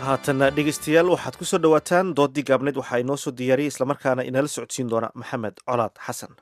haatanna dhegeystayaal waxaad ku soo dhowaataan dooddii gaabneed waxaa inoo soo diyaariyey islamarkaana inala socodsiin doona maxamed colaad xasan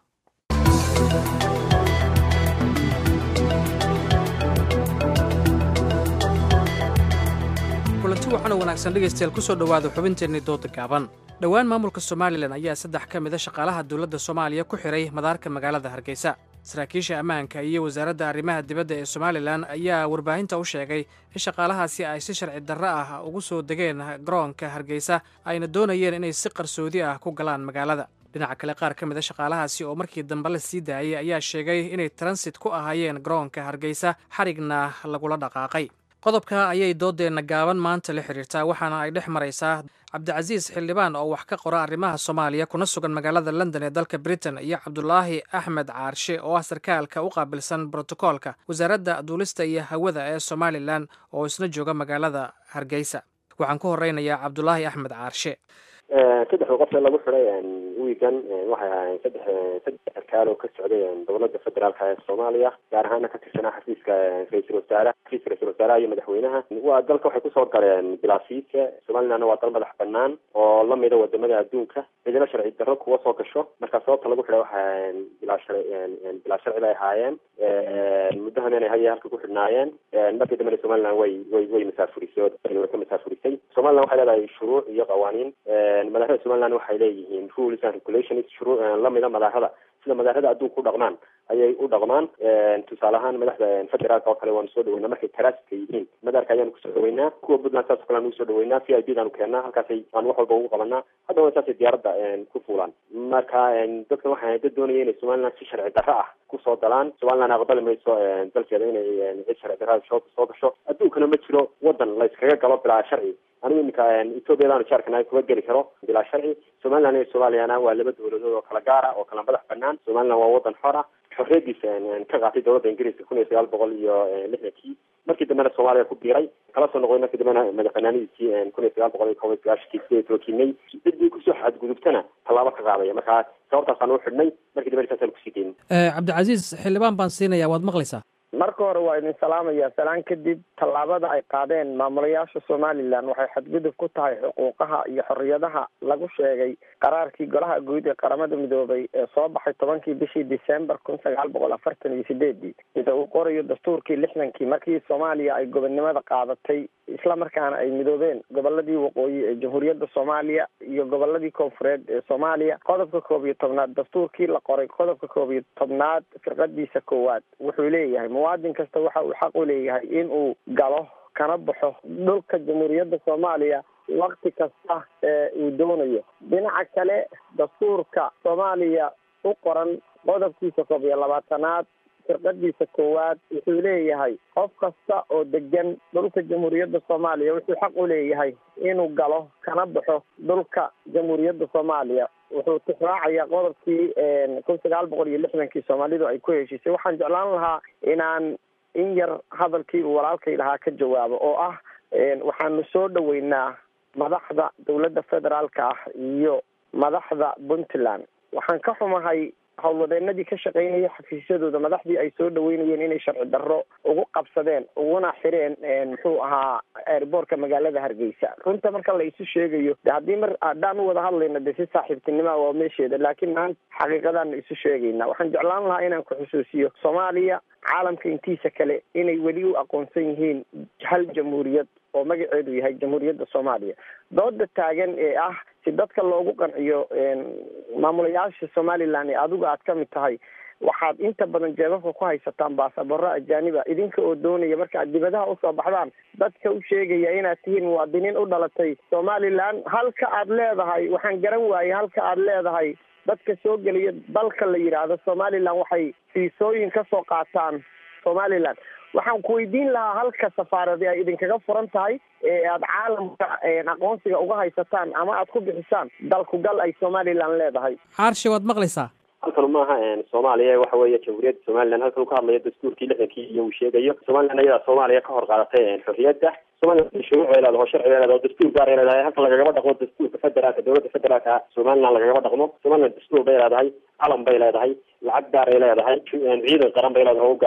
kulanti waxaana wanaagsan dhegaystayaal ku soo dhowaada xubinteennii dooda gaaban dhowaan maamulka somalilan ayaa saddex ka mid a shaqaalaha dowladda soomaaliya ku xidhay madaarka magaalada hargeysa saraakiisha ammaanka iyo wasaaradda arrimaha dibadda ee somalilan ayaa warbaahinta u sheegay in shaqaalahaasi ay si sharci darro ah ugu soo degeen garoonka hargeysa ayna doonayeen inay si qarsoodi ah ku galaan magaalada dhinaca kale qaar ka mid a shaqaalahaasi oo markii dambe la sii daayay ayaa sheegay inay transit ku ahaayeen garoonka hargeysa xarigna lagula dhaqaaqay qodobka ayay doodeenna gaaban maanta la xidhiirtaa waxaana ay dhex maraysaa cabdicasiis xildhibaan oo wax ka qora arrimaha soomaaliya kuna sugan magaalada london ee dalka britain iyo cabdulaahi axmed caarshe oo ah sarkaalka u qaabilsan brotokoolka wasaaradda duulista iyo hawada ee somalilan oo isna jooga magaalada hargeysa waxaan ku horeynayaa cabdulaahi axmed caarshe saddexda qof ee lagu xiday wiigan waxay ahaayeen saddex saddex sarkaal oo ka socday dowladda federaalka ee soomaaliya gaar ahaana ka tirsanaa xafiiska ra-iisul wasaare xafiiska ra-isul wasaaraha iyo madaxweynaha waa dalka waxay kusoo galeen bilaasiidka somalilandna waa dal madax banaan oo lamida wadamada adduunka cidina sharci darro kuwa soo gasho marka sababta lagu xidhay waxa bilaa sharci bilaa sharci bay ahaayeen muddahan inay haya halka ku xidhnaayeen markii dambena somaliland way way way masaafurisay oo way ka masaafurisay somaliland waxay leedahay shuruuc iyo qawaaniin madaxda somaliland waxay leeyihiin rules and regulations shuruu lamida madaxda sida madaxda adduunka u dhaqmaan ayay u dhaqmaan tusaale ahaan madaxda federaalka oo kale waanu soo dhaweynaa markay taraaska yihiin madaarka ayaanu kusoo dhaweynaa kuwa puntland saas o kale aanu usoo dhaweynaa v i b daanu keennaa halkaasay aan wax walba ugu qabanaa haddana saasay diyaaradda ku fuulaan marka dadkan waxay dad doonaya inay somaliland si sharci darro ah kusoo dalaan somaliland aqbali mayso dalkeeda inay cid sharci darrada soo soo gasho adduunkana ma jiro wadan la iskaga galo bilaa sharci anigu iminka ethoobiyadan jaarkana kuma geli karo bilaa sharci somaliland iyo soomaaliyana waa laba dowladood oo kala gaara oo kala madax banaan somaliland waa wadan xor ah xorriyadiisa ka qaatay dowladda ingiriiska kun iyo sagaal boqol iyo lixdankii markii dambena soomaaliya ku biiray kala soo noqday markii dambena madax banaanidiisii kun iyo sagaal boqol iyo kob iyo sagaashankii sideed tookinay ciddii kusoo xadgudubtana tallaabo ka qaadaya marka sababtaasaan u xidhnay markii dambena saasaan kusii daynay cabdicasiis xildhibaan baan siinaya waad maqlaysaa marka hore waa idin salaamaya salaan kadib tallaabada ay qaadeen maamulayaasha somalilan waxay xadgudub ku tahay xuquuqaha iyo xorriyadaha lagu sheegay qaraarkii golaha guud ee qaramada midoobay ee soo baxay tobankii bishii december kun sagaal boqol afartan iyo sideedii sida uu qorayo dastuurkii lixdankii markii soomaaliya ay gobonnimada qaadatay isla markaana ay midoobeen goboladii waqooyi ee jamhuuriyadda soomaaliya iyo goboladii koonfureed ee soomaaliya qodobka koob iyo tobnaad dastuurkii la qoray qodobka koob iyo tobnaad firqadiisa koowaad wuxuu leeyahay muwaadin kasta waxa uu xaq u leeyahay in uu galo kana baxo dhulka jamhuuriyadda soomaaliya wakti kasta ee uu doonayo dhinaca kale dastuurka soomaaliya u qoran qodobkiisa koob iyo labaatanaad firqadiisa koowaad wuxuu leeyahay qof kasta oo degan dhulka jamhuuriyadda soomaaliya wuxuu xaq u leeyahay inuu galo kana baxo dhulka jamhuuriyadda soomaaliya wuxuu tixraacayaa qodobkii kun sagaal boqol iyo lixdankii soomaalidu ay ku heshiisay waxaan jeclaan lahaa inaan in yar hadalkii uu walaalkay lahaa ka jawaabo oo ah waxaanu soo dhaweynaa madaxda dowladda federaalka ah iyo madaxda puntland waxaan ka xumahay howlwadeenadii ka shaqeynaya xafiisyadooda madaxdii ay soo dhaweynayeen inay sharci darro ugu qabsadeen uguna xireen muxuu ahaa airboortka magaalada hargeysa runta marka la isu sheegayo de haddii mar haddaan u wada hadlayna de si saaxiibtinima waa meesheeda laakiin maanta xaqiiqadaana isu sheegayna waxaan jeclaan lahaa inaan ku xusuusiyo soomaaliya caalamka intiisa kale inay weli u aqoonsan yihiin hal jamhuuriyad oo magaceedu yahay jamhuuriyadda soomaaliya dooda taagan ee ah si dadka loogu qanciyo maamulayaasha somalilan ee adigu aad ka mid tahay waxaad inta badan jeebabka ku haysataan baasabaro ajaaniba idinka oo doonaya marka aad dibadaha usoo baxdaan dadka u sheegaya inaad tihiin muwaadiniin u dhalatay somalilan halka aad leedahay waxaan garan waayey halka aad leedahay dadka soo gelaya dalka la yidhaahdo somalilan waxay fiisooyin kasoo qaataan somalilan waxaan ku weydiin lahaa halka safaaradi ay idinkaga furan tahay ee aada caalamka aqoonsiga uga haysataan ama aad ku bixisaan dalkugal ay somalilan leedahay caarshe waad maqlaysaa halkan maaha soomaaliya waxa weeye jamhuuriyadda somalilan halkan uu ka hadlayo dastuurkii lixdankii iyo uu sheegayo somalilan ayadaa soomaaliya ka hor qaadatay xorriyadda somalilan shuruuc bay leedahay oo sharci bay leedahay oo dastuur gaar ay leedahay halkan lagagaba dhaqmo dastuurka federaalka dowladda federaalka somalilan lagagaba dhaqmo somalilan dastuur bay leedahay calan bay leedahay lacag gaar ay leedahay ciidan qaran bay leedahay oo gaara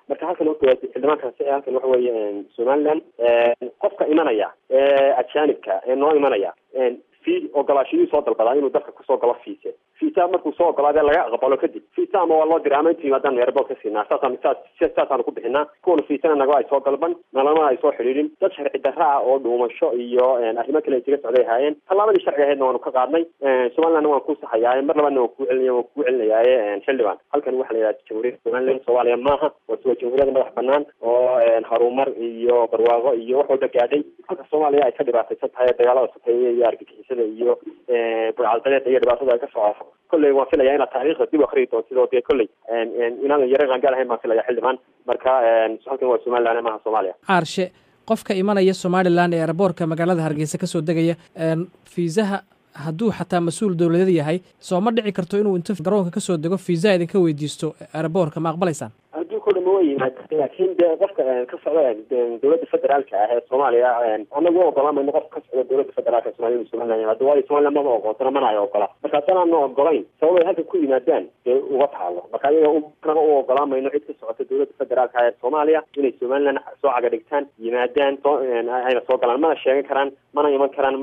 marka halkan horta xildhibaankaasi halkan waxa weeye somaliland qofka imanaya ee ajaanibka ee noo imanaya fi ogolaashiyuu soo dalbadaa inuu dalka kusoo galo fiise fiisa markuu soo ogolaadee laga aqbalo kadib fiisa ama waa loo diray ama intu yimaadaan airboort ka siinaa saasaan saas saasaanu ku bixinaa kuwana fiisana naga ay soo dalban nalama ay soo xidhiidhin dad sharci darra ah oo dhuumasho iyo arrimo kale isaga socday ahaayeen tallaabadii sharciga ahaydna waanu ka qaadnay somalilandna waan ku saxayaaye mar labaadna waan kuu celinaya waan kuu celinayaaye xildhibaan halkan waxaa la yidhaha jamhuuriyadda somaliland soomaaliya maaha waa waa jamhuuriyadda madax banaan oo harumar iyo barwaaqo iyo wax walba gaadhay halka soomaaliya ay ka dhibaataysan tahay dagaalada sokeeye iyo argagixisada iyo burcadbadeeda iyo dhibaatada ay ka socoto kolley waan filaya inaad taariikhda dib u akriyi doontido dee kolley inaadan yara qaangaal ahayn baan filaya xildhibaan marka halkan waa somaliland maaha soomaaliya caarshe qofka imanaya somalilan ee eraboorka magaalada hargeysa kasoo degaya fiisaha hadduu xataa mas-uul dowladeed yahay soo ma dhici karto inuu inta garoonka kasoo dego fiisaha idinka weydiisto eraboorka ma aqbalaysaan hadduu ko dhama wa yimaad laakiin de qofka ka socda dowladda federaalka ah ee soomaaliya anagu u ogolaan mayno qofka ka socda dowladda federaalka ee somalia inu somaliland yimaado waayo somaliland maba ogoonsana mana ay ogola marka haddaan aana ogolayn sabab ay halkan ku yimaadaan dee uga taalo marka ayaga naga u ogolaan mayno cid ka socota dowladda federaalka ah ee soomaaliya inay somaliland soo caga dhigtaan yimaadaan soo ayna soo galaan mana sheegan karaan mana iman karaan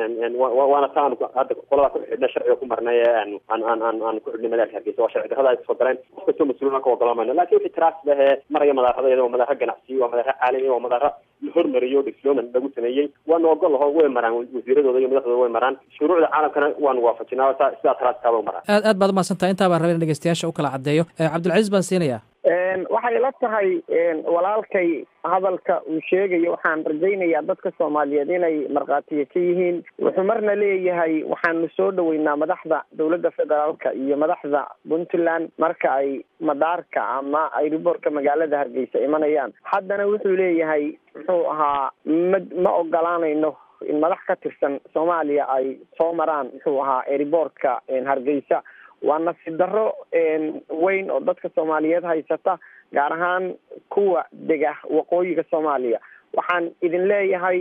waana ta aan hadda qolada ku xidhna sharciga ku marnay ee aan aan aan aan ku xidhnay magaalka hargeysa waa sharci darrada ay soo galeen qof kastoo mas-uulna ka ogolaan mayno lakin wixii tiraas lehee maraya madaarada iyada waa madaaro ganacsi waa madaaro caalami waa madaaro la hormariyo difloman lagu sameeyey waana ogol laho way maraan wasiiradooda iyo madaxdooda way maraan shuruucda caalamkana waanu waafajinaa sidaa taraaskaaba u maraan aad aad baad umahadsantaha intaa baan rabay in dhegeystayaasha u kala caddeeyo cabdilcaziiz baan siinayaa waxay la tahay walaalkay hadalka uu sheegayo waxaan rajaynayaa dadka soomaaliyeed inay markhaatiya ka yihiin wuxuu marna leeyahay waxaanu soo dhaweynaa madaxda dowladda federaalka iyo madaxda puntland marka ay madaarka ama ayriboorka magaalada hargeysa imanayaan haddana wuxuu leeyahay muxuu ahaa ma ma ogolaanayno in madax ka tirsan soomaaliya ay soo maraan muxuu ahaa ayriboortka hargeysa waa nasiib darro weyn oo dadka soomaaliyeed haysata gaar ahaan kuwa dega waqooyiga soomaaliya waxaan idin leeyahay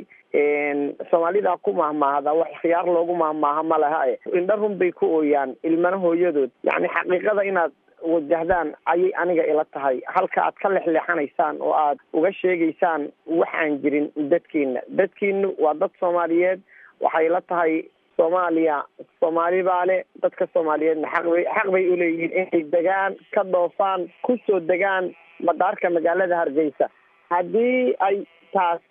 soomaalida ku mahmaahda wax khiyaar loogu mahmaaha ma laha e indha run bay ku ooyaan ilmana hooyadood yacni xaqiiqada inaad wajahdaan ayay aniga ila tahay halka aad ka lexleexanaysaan oo aad uga sheegaysaan wax aan jirin dadkiina dadkiinu waa dad soomaaliyeed waxay la tahay soomaaliya soomaali baa le dadka soomaaliyeedna xaqbay xaq bay uleeyihiin inay degaan ka dhoofaan kusoo degaan madaarka magaalada hargeysa haddii ay taas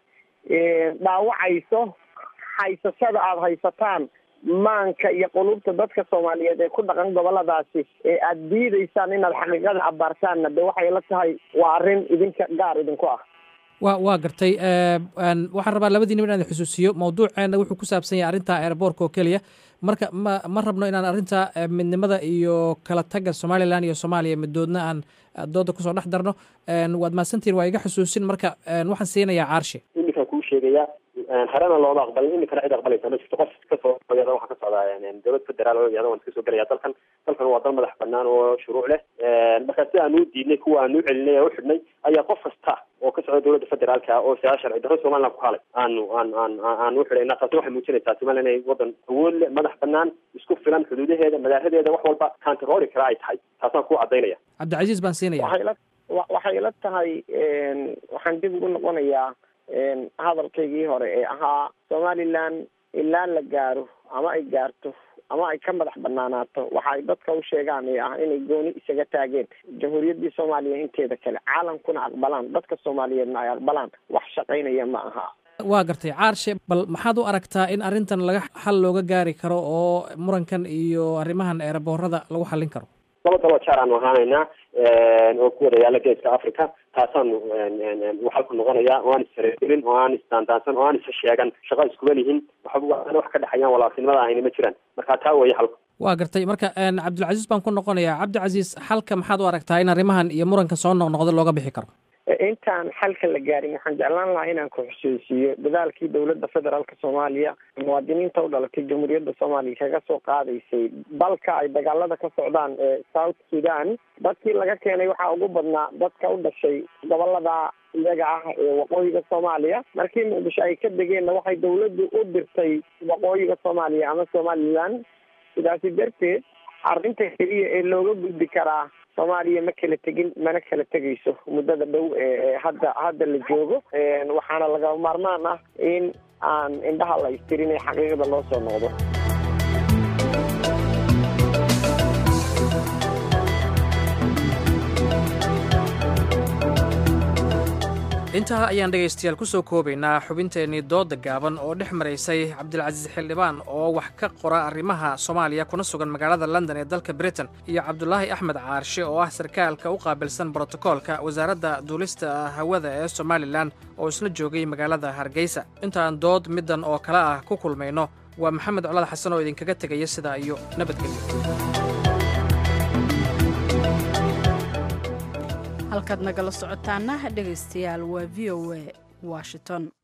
dhaawacayso haysashada aada haysataan maanka iyo qulubta dadka soomaaliyeed ee ku dhaqan goboladaasi ee aada diidaysaan inaad xaqiiqada abaartaanna de waxay la tahay waa arrin idinka gaar idinku ah wa waa gartay waxaan rabaa labadiinaba inaan xusuusiyo mawduuceena wuxuu ku saabsan yahay arrinta airboortka oo keliya marka ma ma rabno inaan arrinta midnimada iyo kala tagga somalilan iyo soomaaliya midoodna aan dooda kusoo dhex darno waad mahadsantihin waa iga xusuusin marka waxaan siinayaa caarshe iminkaan kuu sheegaya harena looma aqbalin iminkana cid aqbalaysa ma jirto qof kasoo yada waxaa ka socdaa dowlad federaal oo yada waan iska soo gelaya dalkan dalkan waa dal madax banaan oo shuruuc leh marka si aan u diidnay kuwa aan u celinay ee u xidhnay ayaa qof kasta oo ka socda dowladda federaalka oo siyaa sharci darro somaliland ku halay aanu aan aan aan u xidhayna taasi waxay muujinaysaa somaliland inay wadan awood leh madax banaan isku filan xuduudaheeda madaaradeeda wax walba kantaroori kara ay tahay taasaan ku cadaynaya cabdilcaziiz baan siinaya waxay la waxay la tahay waxaan dib ugu noqonayaa hadalkaygii hore ee ahaa somaliland ilaa la gaaro ama ay gaarto ama ay ka madax banaanaato waxa ay dadka u sheegaan ee ah inay gooni isaga taageen jamhuuriyaddii soomaaliya inteeda kale caalamkuna aqbalaan dadka soomaaliyeedna ay aqbalaan wax shaqaynaya ma aha waa gartay caarshe bal maxaad u aragtaa in arrintan laga xal looga gaari karo oo murankan iyo arrimahan eeraboorada lagu xallin karo laba daloo jaar aanu ahaanaynaa oo ku wada yaala geeska africa taasaanu waxalku noqonaya oo aan isfareelin oo aan isdaandaansan oo aan isa sheegan shaqa iskuba lihin waxba wax ka dhexeeyaan walaaltinimada ahayna ma jiraan marka taa weeye xalku waa gartay marka cabdilcaziiz baan ku noqonayaa cabdicasiis xalka maxaad u aragtaa in arrimahan iyo muranka soo noqnoqda looga bixi karo intaan xalka la gaarin waxaan jeclaan lahaa inaan ku xusuusiyo dadaalkii dowladda federaalka soomaaliya muwaadiniinta u dhalatay jamhuuriyadda soomaaliya kaga soo qaadaysay dalka ay dagaalada ka socdaan ee south sudan dadkii laga keenay waxaa ugu badnaa dadka u dhashay gobolada iyaga ah ee waqooyiga soomaaliya markii muqdisho ay ka degeenna waxay dawladdu u dirtay waqooyiga soomaaliya ama somaliland sidaasi darteed arrinta keliya ee looga gudbi karaa soomaaliya ma kala tegin mana kala tegayso muddada dhow ee hadda hadda la joogo waxaana laga maarmaan ah in aan indhaha la istirin ee xaqiiqda loo soo noqdo intaa ayaan dhegaystayaal ku soo koobaynaa xubinteennii dooda gaaban oo dhex maraysay cabdilcasiis xildhibaan oo wax ka qora arrimaha soomaaliya kuna sugan magaalada london ee dalka britain iyo cabdulaahi axmed caarshe oo ah sarkaalka u qaabilsan brotokoolka wasaaradda duulista hawada ee somalilan oo isna joogay magaalada hargeysa intaan dood middan oo kale ah ku kulmayno waa maxamed colaad xasan oo idinkaga tegaya sidaa iyo nabadgelyo halkaad nagala socotaana dhegaystayaal waa v o a washington